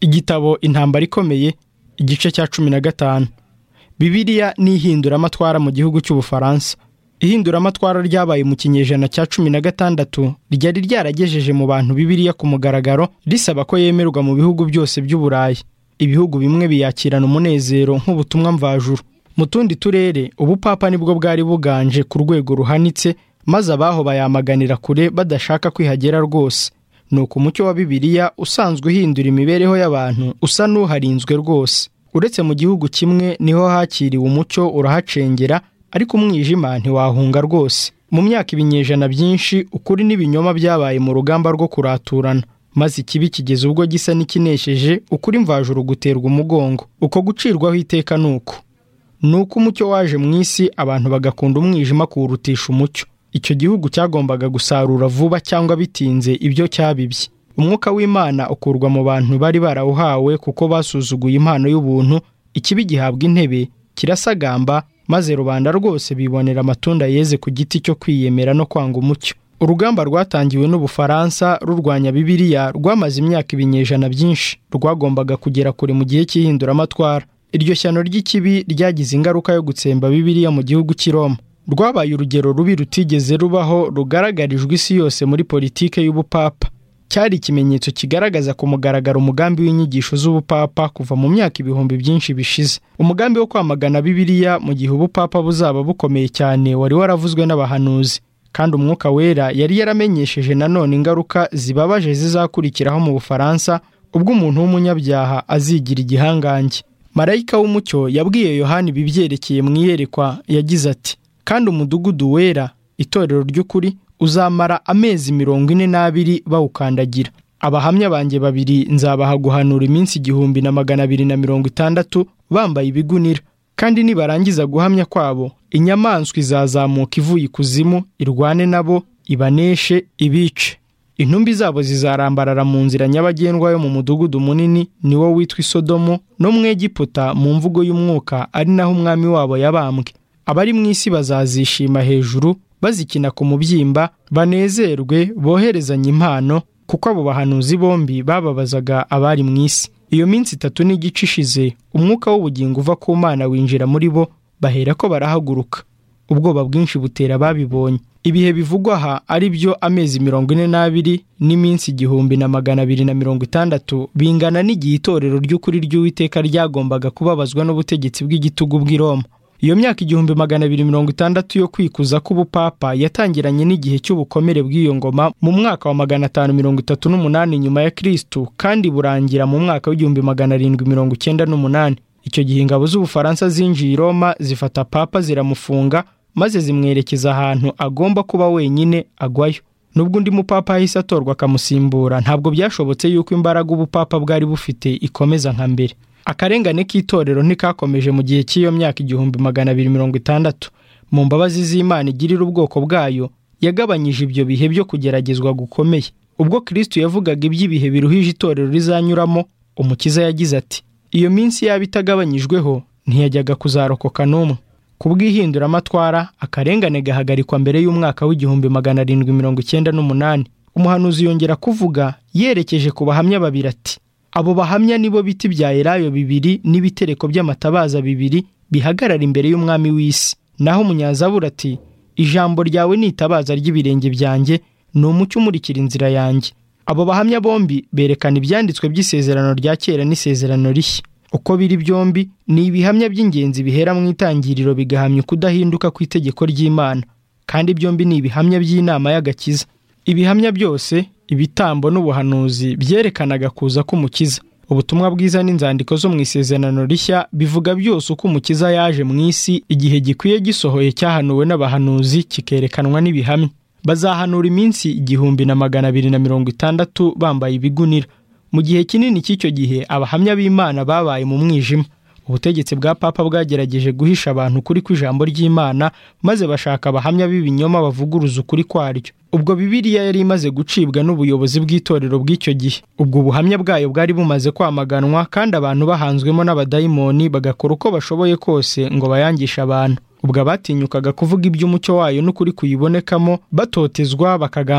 igitabo intambara ikomeye igice cya cumi na gatanu bibiliya ni ihinduramatwara mu gihugu cy'ubufaransa ihinduramatwara ryabaye mu kinyejana cya cumi na gatandatu ryari ryaragejeje mu bantu bibiliya ku mugaragaro risaba ko yemerwa mu bihugu byose by'uburayi ibihugu bimwe biyakirana umunezero nk'ubutumwa mvajuru mu tundi turere ubupapa nibwo bwari buganje ku rwego ruhanitse maze abaho bayamaganira kure badashaka kwihagera rwose ni uko umucyo wa bibiliya usanzwe uhindura imibereho y'abantu usa n'uharinzwe rwose uretse mu gihugu kimwe niho hakiriwe umucyo urahacengera ariko umwijima ntiwahunga rwose mu myaka ibinyejana byinshi ukuri n'ibinyoma byabaye mu rugamba rwo kuraturana maze ikibi kigeze ubwo gisa n'ikinesheje ukuri mvajuru guterwa umugongo uko gucirwaho iteka ni uko ni uko umucyo waje mu isi abantu bagakunda umwijima kuwurutisha umucyo icyo gihugu cyagombaga gusarura vuba cyangwa bitinze ibyo cyabibye umwuka w'imana ukurwa mu bantu bari barawuhawe kuko basuzuguye impano y'ubuntu ikibi gihabwa intebe kirasagamba maze rubanda rwose bibonera amatunda yeze ku giti cyo kwiyemera no kwanga umucyo urugamba rwatangiwe n'ubufaransa rurwanya bibiriya rwamaze imyaka ibinyejana byinshi rwagombaga kugera kure mu gihe cy'ihinduramatwara iryo shyano ry'ikibi ryagize ingaruka yo gutsemba bibiriya mu gihugu cy'i Roma rwabaye urugero rubi rutigeze rubaho rugaragarijwe isi yose muri politike y'ubupapa cyari ikimenyetso kigaragaza ku mugaragaro umugambi w'inyigisho z'ubupapa kuva mu myaka ibihumbi byinshi bishize umugambi wo kwamagana bibiriya mu gihe ubupapa buzaba bukomeye cyane wari waravuzwe n'abahanuzi kandi umwuka wera yari yaramenyesheje nanone ingaruka zibabaje zizakurikiraho mu bufaransa ubwo umuntu w'umunyabyaha azigira igihangange marayika w'umucyo yabwiye yohani ibibyerekeye mu iyerekwa yagize ati kandi umudugudu wera itorero ry'ukuri uzamara amezi mirongo ine n'abiri bawukandagira abahamya banjye babiri nzabaha guhanura iminsi igihumbi na magana abiri na mirongo itandatu bambaye ibigunira kandi nibarangiza guhamya kwabo inyamaswa izazamuka ivuye ikuzimu irwane nabo ibaneshe ibice intumbi zabo zizarambarara mu nzira nyabagendwa yo mu mudugudu munini niwo witwa isodomo no mu egiputa mu mvugo y'umwuka ari naho umwami wabo yabambwe abari mu isi bazazishima hejuru bazikina ku mubyimba banezerwe boherezanye impano kuko abo bahanuzi bombi bababazaga abari mu isi iyo minsi itatu n'igice ishize umwuka w'ubugingo uva ku mana winjira muri bo bahera ko barahaguruka ubwoba bwinshi butera ababibonye ibihe bivugwa aha ari byo amezi mirongo ine n'abiri n'iminsi igihumbi na magana abiri na mirongo itandatu bingana n'igihe itorero ry'ukuri ry'uwiteka ryagombaga kubabazwa n'ubutegetsi bw'igitugu bw'i Roma iyo myaka igihumbi magana abiri mirongo itandatu yo kwikuza k'ubupapa yatangiranye n'igihe cy'ubukomere bw'iyo ngoma mu mwaka wa magana atanu mirongo itatu n'umunani nyuma ya kirisitu kandi burangira mu mwaka w'igihumbi magana arindwi mirongo icyenda n'umunani icyo gihe ingabo z'ubufaransa zinjiye i roma zifata papa ziramufunga maze zimwerekeza ahantu agomba kuba wenyine agwayo nubwo undi mupapa yahise atorwa akamusimbura ntabwo byashobotse yuko imbaraga ubupapa bwari bufite ikomeza nka mbere akarengane k'itorero ntikakomeje mu gihe cy'iyo myaka igihumbi magana abiri mirongo itandatu mu mbabazi z'imana igirira ubwoko bwayo yagabanyije ibyo bihe byo kugeragezwa gukomeye ubwo kirisitu yavugaga iby'ibihe biruhije itorero rizanyuramo umukiza yagize ati iyo minsi yaba itagabanyijweho ntiyajyaga kuzarokoka n'umwe ku bw'ihinduramatwara akarengane gahagarikwa mbere y'umwaka w'igihumbi magana arindwi mirongo icyenda n'umunani umuhanuzi yongera kuvuga yerekeje ku bahamya babiri ati abo bahamya nibo biti bya elayo bibiri n'ibitereko by'amatabaza bibiri bihagarara imbere y'umwami w'isi naho umunyazabura ati ijambo ryawe ni itabaza ry'ibirenge byanjye ni umucyo umurikira inzira yanjye abo bahamya bombi berekana ibyanditswe by'isezerano rya kera n'isezerano rishya uko biri byombi ni ibihamya by'ingenzi bihera mu itangiriro bigahamya ukudahinduka kw'itegeko ry'imana kandi byombi ni ibihamya by'inama y'agakiza ibihamya byose ibitambo n'ubuhanuzi byerekanaga kuza k'umukiza ubutumwa bwiza n'inzandiko zo mu isezerano rishya bivuga byose uko umukiza yaje mu isi igihe gikwiye gisohoye cyahanuwe n'abahanuzi kikerekanwa n'ibihamya bazahanura iminsi igihumbi na magana abiri na mirongo itandatu bambaye ibigunira mu gihe kinini cy'icyo gihe abahamya b'imana babaye mu mwijima ubutegetsi bwa papa bwagerageje guhisha abantu ukuri kw'ijambo ry'imana maze bashaka abahamya b'ibinyoma bavuguruza ukuri kwaryo ubwo bibiliya yari imaze gucibwa n'ubuyobozi bw'itorero bw'icyo gihe ubwo ubuhamya bwayo bwari bumaze kwamaganwa kandi abantu bahanzwemo n'abadayimoni bagakora uko bashoboye kose ngo bayangishe abantu ubwo abatinyukaga kuvuga iby'umucyo wayo n'ukuri kuyibonekamo batotezwa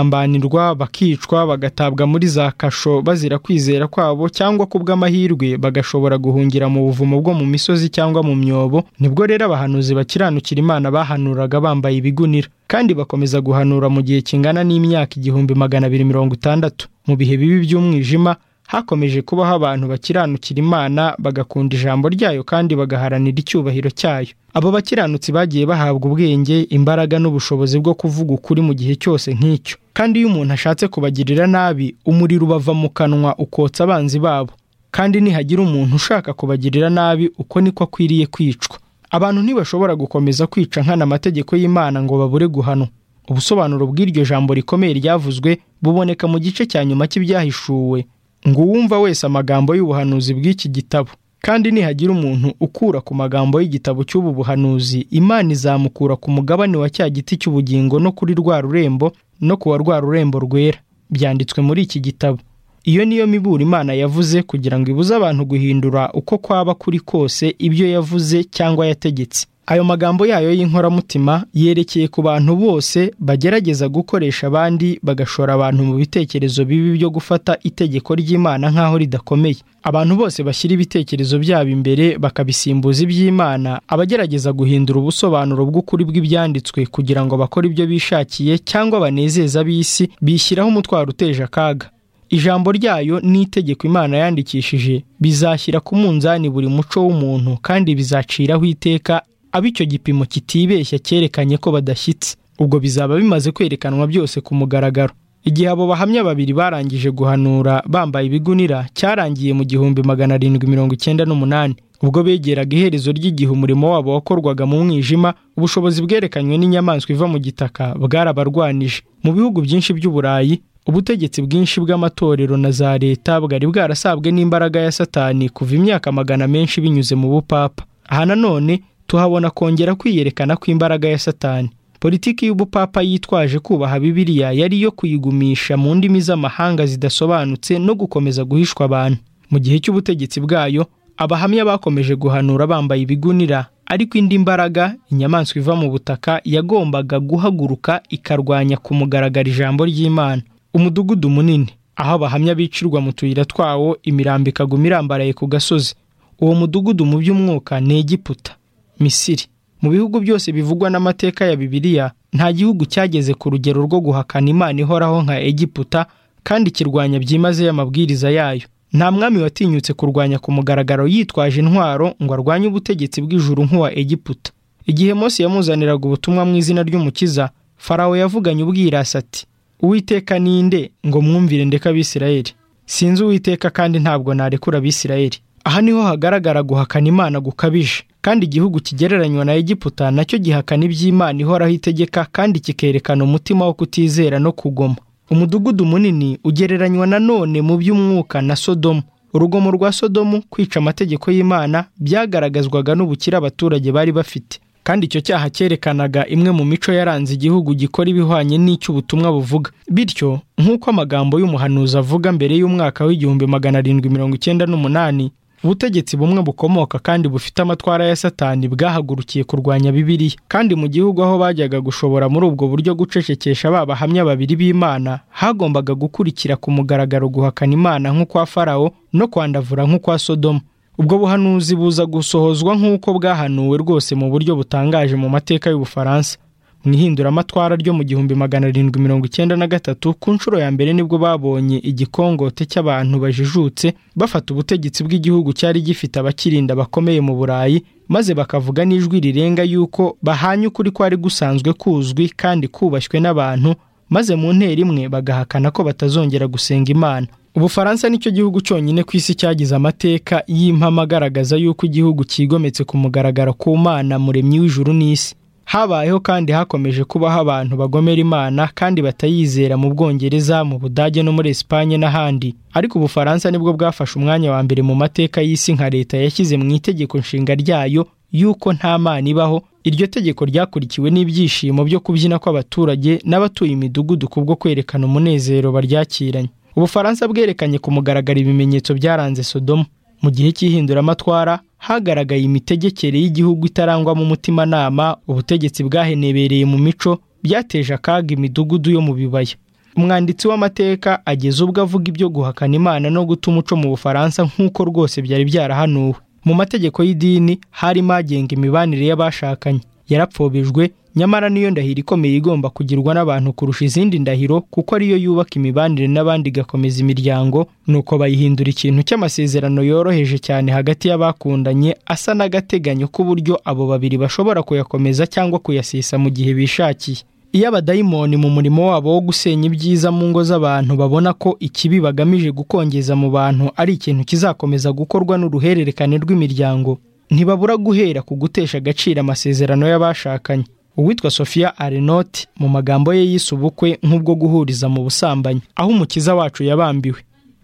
bakagambanirwa bakicwa bagatabwa muri za kasho bazira kwizera kwabo cyangwa kubw'amahirwe bagashobora guhungira mu buvumo bwo mu misozi cyangwa mu myobo nibwo rero abahanuzi bakiranukira imana bahanuraga bambaye ibigunira kandi bakomeza guhanura mu gihe kingana n'imyaka igihumbi magana abiri mirongo itandatu mu bihe bibi by'umwijima hakomeje kubaho abantu bakiranukira imana bagakunda ijambo ryayo kandi bagaharanira icyubahiro cyayo abo bakiranutsi bagiye bahabwa ubwenge imbaraga n'ubushobozi bwo kuvuga ukuri mu gihe cyose nk'icyo kandi iyo umuntu ashatse kubagirira nabi umuriro ubava mu kanwa ukotsa abanzi babo kandi nihagira umuntu ushaka kubagirira nabi uko niko akwiriye kwicwa abantu ntibashobora gukomeza kwica nkana amategeko y'imana ngo babure guhanwa ubusobanuro bw'iryo jambo rikomeye ryavuzwe buboneka mu gice cya nyuma cy'ibyahishuwe ngo uwumva wese amagambo y'ubuhanuzi bw'iki gitabo kandi nihagira umuntu ukura ku magambo y'igitabo cy'ubu buhanuzi imana izamukura ku mugabane wa cya giti cy'ubugingo no kuri rwa rurembo no kuwa rwa rurembo rwera byanditswe muri iki gitabo iyo niyo mibura imana yavuze kugira ngo ibuze abantu guhindura uko kwaba kuri kose ibyo yavuze cyangwa yategetse ayo magambo yayo y'inkoramutima yerekeye ku bantu bose bagerageza gukoresha abandi bagashora abantu mu bitekerezo bibi byo gufata itegeko ry'imana nk'aho ridakomeye abantu bose bashyira ibitekerezo byabo imbere bakabisimbuza iby'imana abagerageza guhindura ubusobanuro bw'ukuri bw'ibyanditswe kugira ngo bakore ibyo bishakiye cyangwa banezeza ab'isi bishyiraho umutwaro uteje akaga ijambo ryayo n'itegeko imana yandikishije bizashyira ku munzani buri muco w'umuntu kandi bizaciraho iteka abo icyo gipimo kitibeshya cyerekanye ko badashyitse ubwo bizaba bimaze kwerekanwa byose ku mugaragaro igihe abo bahamya babiri barangije guhanura bambaye ibigunira cyarangiye mu gihumbi magana arindwi mirongo icyenda n'umunani ubwo begeraga iherezo ry'igihe umurimo wabo wakorwaga mu mwijima ubushobozi bwerekanywe n'inyamaswa iva mu gitaka bwarabarwanije mu bihugu byinshi by'uburayi ubutegetsi bwinshi bw'amatorero na za leta bwari bwarasabwe n'imbaraga ya satani kuva imyaka magana menshi binyuze mu bupapa aha nanone tuhabona kongera kwiyerekana kw'imbaraga ya satani politiki y'ubupapa yitwaje kubaha bibiliya yari iyo kuyigumisha mu ndimi z'amahanga zidasobanutse no gukomeza guhishwa abantu mu gihe cy'ubutegetsi bwayo abahamya bakomeje guhanura bambaye ibigunira ariko indi mbaraga inyamaswa iva mu butaka yagombaga guhaguruka ikarwanya ku mugaragara ijambo ry'imana umudugudu munini aho abahamya bicirwa mu tuyira twawo imirambo ikaguma irambaraye ku gasozi uwo mudugudu mu by'umwuka ni egiputa misiri mu bihugu byose bivugwa n'amateka ya bibiliya nta gihugu cyageze ku rugero rwo guhakana imana ihoraho nka egiputa kandi kirwanya byimazeyo amabwiriza yayo nta mwami watinyutse kurwanya ku mugaragaro yitwaje intwaro ngo arwanye ubutegetsi bw'ijuru nk'uwa egiputa igihe Mose yamuzaniraga ubutumwa mu izina ry'umukiza farawo yavuganye ubwirasi ati uwiteka ninde ngo mwumvire ndeka abisirayeli sinzi uwiteka kandi ntabwo narekura abisirayeli aha niho hagaragara guhakana imana gukabije kandi igihugu kigereranywa na egiputa nacyo gihakana iby'imana ihoraho itegeka kandi kikerekana umutima wo kutizera no kugoma umudugudu munini ugereranywa na none mu by'umwuka na sodomu urugomo rwa sodomu kwica amategeko y'imana byagaragazwaga n'ubukire abaturage bari bafite kandi icyo cyaha cyerekanaga imwe mu mico yaranze igihugu gikora ibihwanye n'icy'ubutumwa buvuga bityo nk'uko amagambo y'umuhanuzi avuga mbere y'umwaka w'igihumbi magana arindwi mirongo icyenda n'umunani ubutegetsi bumwe bukomoka kandi bufite amatwara ya satani bwahagurukiye kurwanya bibiliya kandi mu gihugu aho bajyaga gushobora muri ubwo buryo gucecekesha ba bahamya babiri b'imana hagombaga gukurikira ku mugaragaro guhakana imana nk'ukwa farawo no kwandavura nk'ukwa sodomu ubwo buhanuzi buza gusohozwa nk'uko bwahanuwe rwose mu buryo butangaje mu mateka y'ubufaransa mu ihinduramatwara ryo mu gihumbi magana arindwi mirongo icyenda na gatatu ku nshuro ya mbere nibwo babonye igikongote cy'abantu bajijutse bafata ubutegetsi bw'igihugu cyari gifite abakirinda bakomeye mu burayi maze bakavuga n'ijwi rirenga yuko bahanye ukuri kwari gusanzwe kuzwi kandi kubashywe n'abantu maze mu ntera imwe bagahakana ko batazongera gusenga imana ubufaransa nicyo gihugu cyonyine ku isi cyagize amateka y'impamo agaragaza yuko igihugu cyigometse ku mugaragaro ku mana muremyi w'ijuru n'isi habayeho kandi hakomeje kubaho abantu bagomera imana kandi batayizera mu bwongereza mu budage no muri esipanye n'ahandi ariko ubufaransa nibwo bwafashe umwanya wa mbere mu mateka y'isi nka leta yashyize mu itegeko nshinga ryayo yuko nta mana ibaho iryo tegeko ryakurikiwe n'ibyishimo byo kubyina kw'abaturage n'abatuye imidugudu kubwo kwerekana umunezero baryakiranye ubufaransa bwerekanye ku mugaragara ibimenyetso byaranze sodomu mu gihe cy'ihinduramatwara hagaragaye imitegekere y'igihugu itarangwamo umutimanama ubutegetsi bwahenebereye mu mico byateje akaga imidugudu yo mu bibaya umwanditsi w'amateka ageza ubwo avuga ibyo guhakana imana no guta umuco mu bufaransa nk'uko rwose byari byarahanuwe mu mategeko y'idini harimo agenga imibanire y'abashakanye yarapfobejwe nyamara niyo ndahiro ikomeye igomba kugirwa n'abantu kurusha izindi ndahiro kuko ariyo yubaka imibanire n'abandi igakomeza imiryango nuko bayihindura ikintu cy'amasezerano yoroheje cyane hagati y'abakundanye asa n'agateganyo k'uburyo abo babiri bashobora kuyakomeza cyangwa kuyasesa mu gihe bishakiye iyo abadayimoni mu murimo wabo wo gusenya ibyiza mu ngo z'abantu babona ko ikibi bagamije gukongeza mu bantu ari ikintu kizakomeza gukorwa n'uruhererekane rw'imiryango ntibabura guhera ku gutesha agaciro amasezerano y'abashakanye uwitwa sophia arenoti mu magambo ye yise ubukwe nk'ubwo guhuriza mu busambanyi aho umukiza wacu yabambiwe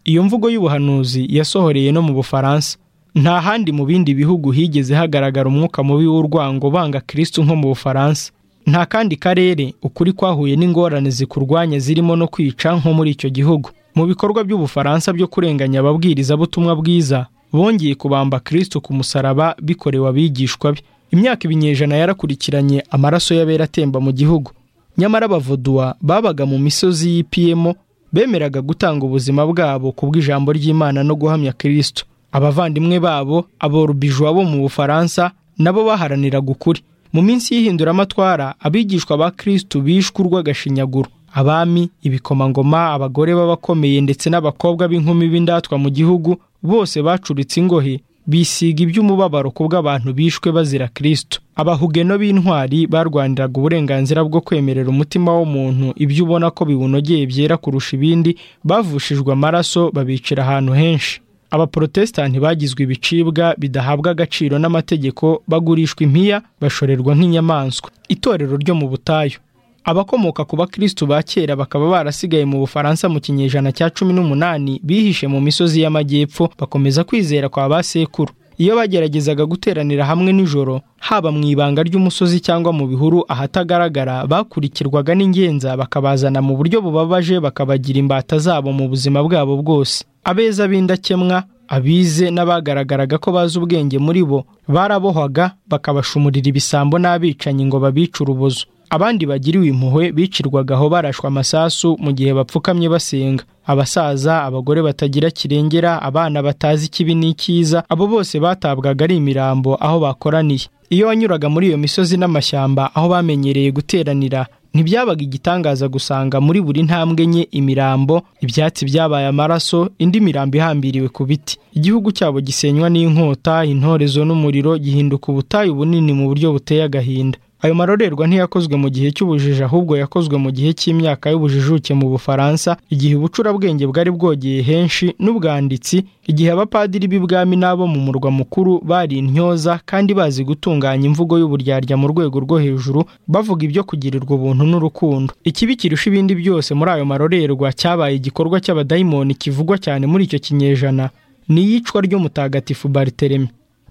iyo mvugo y'ubuhanuzi yasohoreye no mu bufaransa nta handi mu bindi bihugu higeze hagaragara umwuka mubi w'urwango banga kirisitu nko mu bufaransa nta kandi karere ukuri kwahuye n'ingorane zikurwanya zirimo no kwica nko muri icyo gihugu mu bikorwa by'ubufaransa byo kurenganya ababwirizabutumwa bwiza bongeye kubamba kirisitu ku musaraba bikorewe abigishwa be imyaka ibinyejana yarakurikiranye amaraso y'abera atemba mu gihugu nyamara abavuduwa babaga mu misozi y'ipiyemo bemeraga gutanga ubuzima bwabo kubw'ijambo ry'imana no guhamya kirisitu abavandimwe babo aborubijwa bo mu bufaransa nabo baharaniraga ukuri mu minsi y'ihinduramatwara abigishwa ba kirisitu bishwe urw'agashinyaguro abami ibikomangoma abagore b'abakomeye ndetse n'abakobwa b'inkumi b'indatwa mu gihugu bose bacuritse ingohe bisiga iby'umubabaro ku bw'abantu bishwe bazira kirisitu abahugeno b'intwari barwaniraga uburenganzira bwo kwemerera umutima w'umuntu ibyo ubona ko biwunogeye byera kurusha ibindi bavushijwe amaraso babicira ahantu henshi abaporotesitanti bagizwe ibicibwa bidahabwa agaciro n'amategeko bagurishwa impiya bashorerwa nk'inyamaswa itorero ryo mu butayu abakomoka ku bakirisitu ba kera bakaba barasigaye mu bufaransa mu kinyejana cya cumi n'umunani bihishe mu misozi y'amajyepfo bakomeza kwizera kwa ba sekuru iyo bageragezaga guteranira hamwe nijoro haba mu ibanga ry'umusozi cyangwa mu bihuru ahatagaragara bakurikirwaga n'ingenza bakabazana mu buryo bubabaje bakabagira imbata zabo mu buzima bwabo bwose abeza b'indakemwa abize n'abagaragaraga ko bazi ubwenge muri bo barabohwaga bakabashumurira ibisambo n'abicanyi ngo babice urubozo abandi bagiriwe impuhwe bicirwaga aho barashwa amasasu mu gihe bapfukamye basenga abasaza abagore batagira kirengera abana batazi ikibi n'ikiza abo bose batabwaga ari imirambo aho bakoraniye iyo wanyuraga muri iyo misozi n'amashyamba aho bamenyereye guteranira ntibyabaga igitangaza gusanga muri buri ntambwe nke imirambo ibyatsi byabaye amaraso indi mirambo ihambiriwe ku biti igihugu cyabo gisenywa n'inkota intorezo n'umuriro gihinduka ubutayu bunini mu buryo buteye agahinda ayo marorerwa ntiyakozwe mu gihe cy'ubujiji ahubwo yakozwe mu gihe cy'imyaka y'ubujijuke mu bufaransa igihe ubucurabwenge bwari bwogeye henshi n'ubwanditsi igihe abapadiri b'ibwami n'abo mu murwa mukuru bari intyoza kandi bazi gutunganya imvugo y'uburyarya mu rwego rwo hejuru bavuga ibyo kugirirwa ubuntu n'urukundo ikibi kirusha ibindi byose muri ayo marorerwa cyabaye igikorwa cy'abadayimoni kivugwa cyane muri icyo kinyejana ni iyicwa ry'umutagatifu bariteremi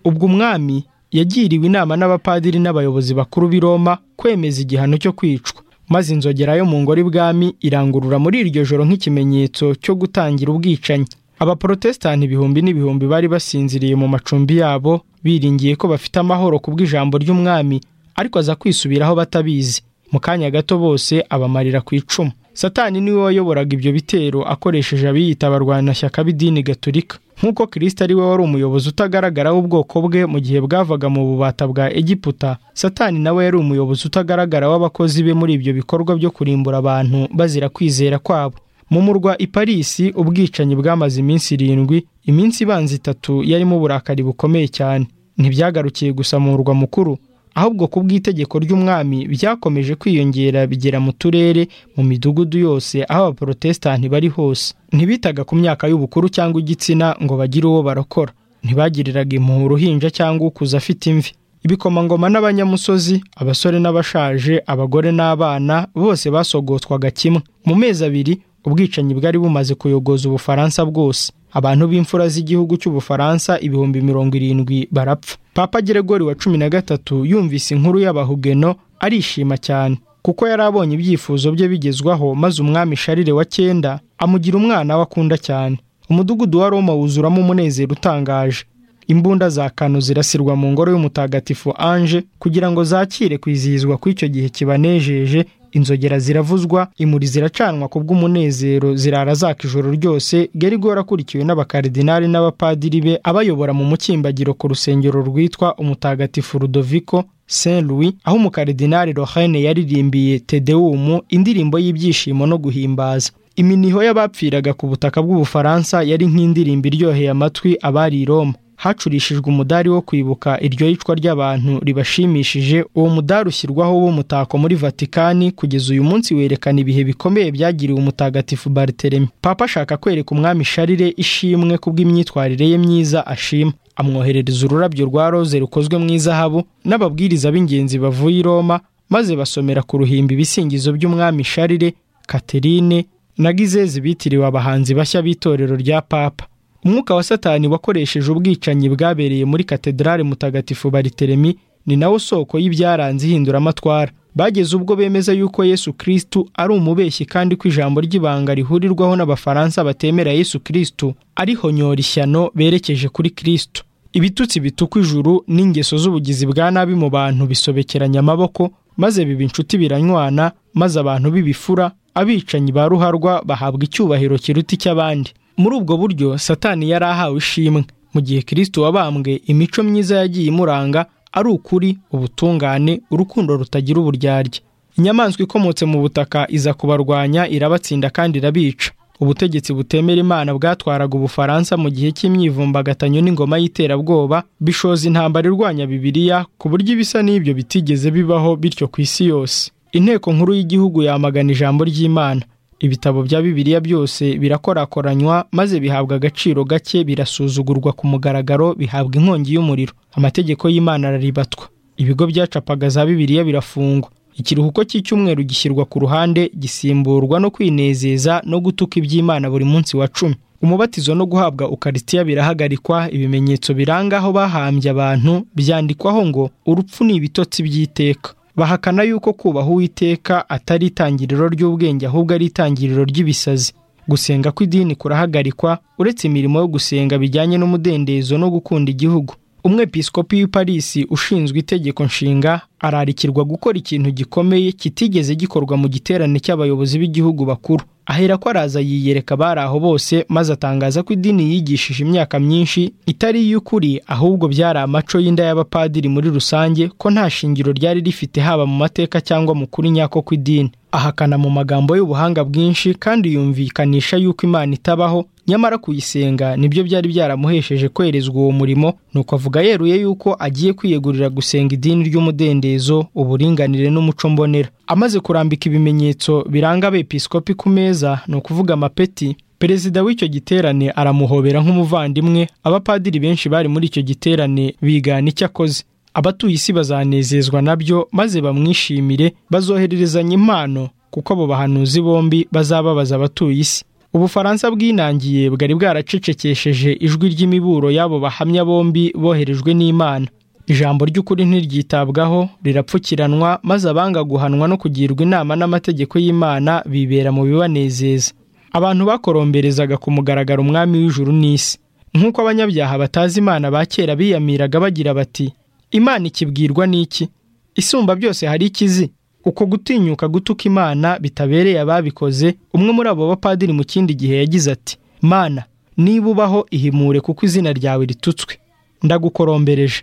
ubwo umwami yagiriwe inama n'abapadiri n'abayobozi bakuru b'i Roma kwemeza igihano cyo kwicwa maze inzogera yo mu ngoro ibwami irangurura muri iryo joro nk'ikimenyetso cyo gutangira ubwicanyi abaporotesitanti ibihumbi n'ibihumbi bari basinziriye mu macumbi yabo biringiye ko bafite amahoro ku bw'ijambo ry'umwami ariko aza kwisubiraho batabizi mu kanya gato bose abamarira ku icumu satani niwe wayoboraga ibyo bitero akoresheje abiyita abarwanashyaka b'idini gatolika nk'uko kirisita ari we wari umuyobozi utagaragara w'ubwoko bwe mu gihe bwavaga mu bubata bwa egiputa satani nawe yari umuyobozi utagaragara w'abakozi be muri ibyo bikorwa byo kurimbura abantu bazira kwizera kwabo mu murwa i parisi ubwicanyi bwamaze iminsi irindwi iminsi ibanza itatu yarimo uburakari bukomeye cyane ntibyagarukiye gusa mu murwa mukuru ahubwo ku bw'itegeko ry'umwami byakomeje kwiyongera bigera mu turere mu midugudu yose aho abaporotesitanti bari hose ntibitaga ku myaka y'ubukuru cyangwa igitsina ngo bagire uwo barokora ntibagiriraga impuhwe uruhinja cyangwa ukuza afite imvi ibikomangoma n'abanyamusozi abasore n'abashaje abagore n'abana bose basogotswaga kimwe mu mezi abiri ubwicanyi bwari bumaze kuyogoza ubufaransa bwose abantu b'imfura z'igihugu cy'ubufaransa ibihumbi mirongo irindwi barapfa papa geregori wa cumi na gatatu yumvise inkuru y'abahugeno arishima cyane kuko yari abonye ibyifuzo bye bigezwaho maze umwami sharire wa cyenda amugira umwana we akunda cyane umudugudu wa roma wuzuramo umunezero utangaje imbunda za kano zirasirwa mu ngoro y'umutagatifu anje kugira ngo zakire kwizihizwa kw'icyo gihe kibanejeje inzogera ziravuzwa imuri ziracanwa ku bw'umunezero zirara zaka ijoro ryose gerigo akurikiwe n'abakaridinari n'abapadiri be abayobora mu mukimbagiro ku rusengero rwitwa umutagatifu rudoviko saint louis aho umukaridinari rohane yaririmbiye tedewumu indirimbo y'ibyishimo no guhimbaza iminiho y'abapfiraga ku butaka bw'ubufaransa yari nk'indirimbo iryoheye amatwi abari i roma hacurishijwe umudari wo kwibuka iryo yicwa ry'abantu ribashimishije uwo mudari ushyirwaho w'umutako muri vatikani kugeza uyu munsi werekana ibihe bikomeye byagiriwe umutagatifu bariteremi papa ashaka kwereka umwami sharire ishimwe kubw'imyitwarire ye myiza ashima amwoherereza ururabyo rwa roze rukozwe mu izahabu n'ababwiriza b'ingenzi bavuye i roma maze basomera ku ruhimbi ibisingizo by'umwami sharire katerine na gizeze bitiriwe abahanzi bashya b'itorero rya papa umwuka wa satani wakoresheje ubwicanyi bwabereye muri katedrale mutagatifu bariteremi ni nawo soko y'ibyaranze ihinduramatwara bageze ubwo bemeza yuko yesu kirisitu ari umubeshyi kandi ko ijambo ry'ibanga rihurirwaho n'abafaransa batemera yesu kirisitu ari honyora ishyano berekeje kuri kirisitu ibitutsi bituka ijuru n'ingeso z'ubugizi bwa nabi mu bantu bisobekeranya amaboko maze biba inshuti biranywana maze abantu b'ibifura abicanyi ba ruharwa bahabwa icyubahiro kiruta icy'abandi muri ubwo buryo satani yari ahawe ishimwe mu gihe kirisito wabambwe imico myiza yagiye imuranga ari ukuri ubutungane urukundo rutagira uburyarya inyamaswa ikomotse mu butaka iza kubarwanya irabatsinda kandi irabica ubutegetsi butemera imana bwatwaraga ubufaransa mu gihe cy'imyivumbagatanyo n'ingoma y'iterabwoba bishoza intambara irwanya bibiliya ku buryo ibisa n'ibyo bitigeze bibaho bityo ku isi yose inteko nkuru y'igihugu yamagana ijambo ry'imana ibitabo bya bibiliya byose birakorakoranywa maze bihabwa agaciro gake birasuzugurwa ku mugaragaro bihabwa inkongi y'umuriro amategeko y'imana araribatwa ibigo byacapaga za bibiliya birafungwa ikiruhuko cy'icyumweru gishyirwa ku ruhande gisimburwa no kwinezeza no gutuka iby'imana buri munsi wa cumi umubatizo no guhabwa ukarisitiya birahagarikwa ibimenyetso biranga aho bahambye abantu byandikwaho ngo urupfu ni ibitotsi by'iteka bahakana yuko kubaha uwiteka atari itangiriro ry'ubwenge ahubwo ari itangiriro ry'ibisazi gusenga kw'idini kurahagarikwa uretse imirimo yo gusenga bijyanye n'umudendezo no gukunda igihugu umwepiskopi w'i Paris ushinzwe itegeko nshinga ararikirwa gukora ikintu gikomeye kitigeze gikorwa mu giterane cy'abayobozi b'igihugu bakuru ahera ko araza yiyereka abari aho bose maze atangaza ko idini yigishije imyaka myinshi itari iy'ukuri ahubwo byari amaco y'inda y'abapadiri muri rusange ko nta shingiro ryari rifite haba mu mateka cyangwa mu kuri nyako kw'idini ahakana mu magambo y'ubuhanga bwinshi kandi yumvikanisha yuko imana itabaho nyamara kuyisenga nibyo byari byaramuhesheje kwerezwa uwo murimo nuko avuga yeruye yuko agiye kwiyegurira gusenga idini ry'umudendezo uburinganire n'umuco mbonera amaze kurambika ibimenyetso biranga abepiskopi ku meza ni ukuvuga amapeti perezida w'icyo giterane aramuhobera nk'umuvandimwe abapadiri benshi bari muri icyo giterane bigana icyo akoze abatuye isi bazanezezwa nabyo maze bamwishimire bazohererezanya impano kuko abo bahanuzi bombi bazababaza abatuye isi ubufaransa bwinangiye bwari bwaracecekesheje ijwi ry'imiburo y'abo bahamya bombi boherejwe n'imana ijambo ry'ukuri ntiryitabwaho rirapfukiranwa maze abanga guhanwa no kugirwa inama n'amategeko y'imana bibera mu bibanezeza abantu bakoromberezaga ku mugaragaro umwami w'ijuru n'isi nk'uko abanyabyaha batazi imana ba kera biyamiriraga bagira bati imana ikibwirwa n'iki isumba byose hari ikizi uko gutinyuka gutuka imana bitabereye ababikoze umwe muri abo bapadiri mu kindi gihe yagize ati mana niba ubaho ihimure kuko izina ryawe ritutswe ndagukorombereje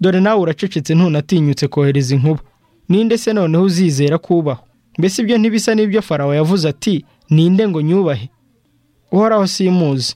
dore nawe uracecetse ntunatinyutse kohereza inkuba ninde se noneho uzizera kubaho mbese ibyo ntibisa n'ibyo farawo yavuze ati ninde ngo nyubahe uhoraho simuzi